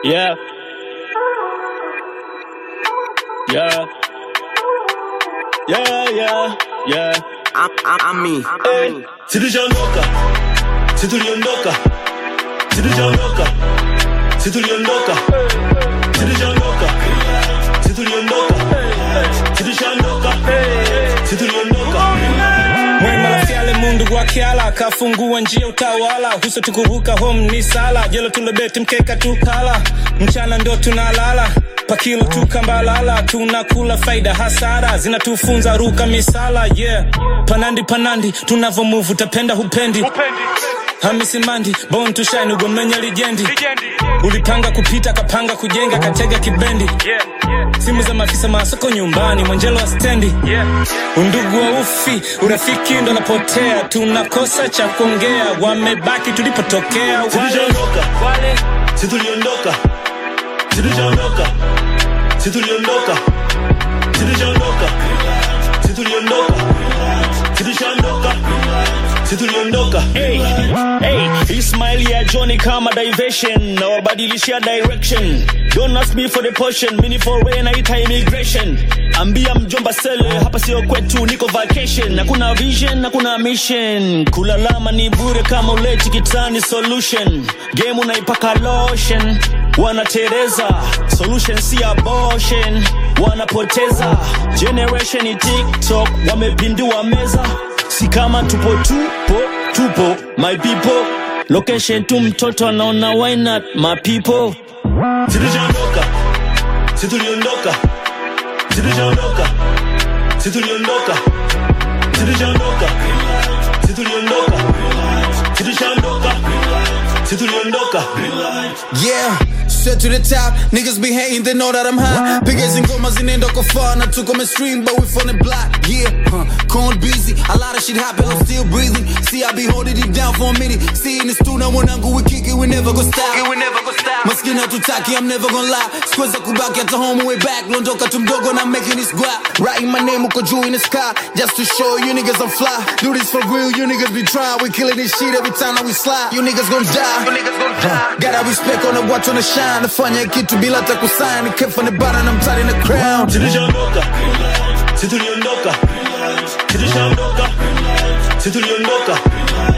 Yeah. Yeah. Yeah, yeah, yeah. I'm, I'm, I'm me. Hey, si tuliondoka, si tuliondoka, si tuliondoka, si tuliondoka, si tuliondoka, si tuliondoka, si tuliondoka, si tuliondoka. Mwema la fyale mundu wa kiala kafungua njia utawala huso tukuruka home ni sala jelo tulebeti mkeka tukala mchana ndo tunalala pakilo tukambalala tunakula faida hasara zinatufunza ruka misala yeah panandi panandi tunavomuvu tapenda hupendi hamisi mandi bon tushine ugomenya lijendi ulipanga kupita kapanga kujenga katega kibendi simu za maafisa masoko nyumbani mwenjelo wa stendi undugu wa ufi urafiki ndo napotea tunakosa cha kuongea wamebaki tulipotokea wale Tuliondoka. wale Si tuliondoka, si tuliondoka, si tuliondoka, si tuliondoka, si tuliondoka, si tuliondoka, si tuliondoka. Hey, hey, Ismail ya Johnny kama diversion na wabadilishia direction. Don't ask me for the portion, mini for way naita immigration. Ambia mjomba sele hapa sio kwetu, niko vacation. Hakuna vision, hakuna mission. Kulalama ni bure kama uleti kitani solution. Game unaipaka lotion. Wanatereza, solution si abortion. Wanapoteza, generation ni TikTok, wamepindua meza si kama tupo tupo tupo my people location tu mtoto anaona why not my people Si tuliondoka, si tuliondoka, si tuliondoka, si tuliondoka, si tuliondoka, si tuliondoka, si tuliondoka, si tuliondoka. Yeah, straight to the top. Niggas be hating, they know that I'm hot. Pickers and gomas zinaenda kwa far. Na tuko mainstream, but we from the block. Yeah, huh. Corn busy. A lot of shit happen, I'm still breathing. See, I be holding it down for a minute. See, in the stool, now mwanangu, we kick it, we never go stop. we never go stop. Maskini hatutaki, I'm never gonna lie. Squares kubaki at the home, way back. Londoka tumdogo, and I'm making this guap. Writing my name, uko juu in the sky. Just to show you niggas I'm fly. Do this for real, you niggas be trying. We killing this shit every time that we slide. You niggas gon' die. You niggas gon' die. Gotta respect on the watch on the shine. Nafanya kitu bila hata kusign. Kept from the bottom, I'm tight in the crown. Si tuliondoka, si tuliondoka, si tuliondoka, si tuliondoka,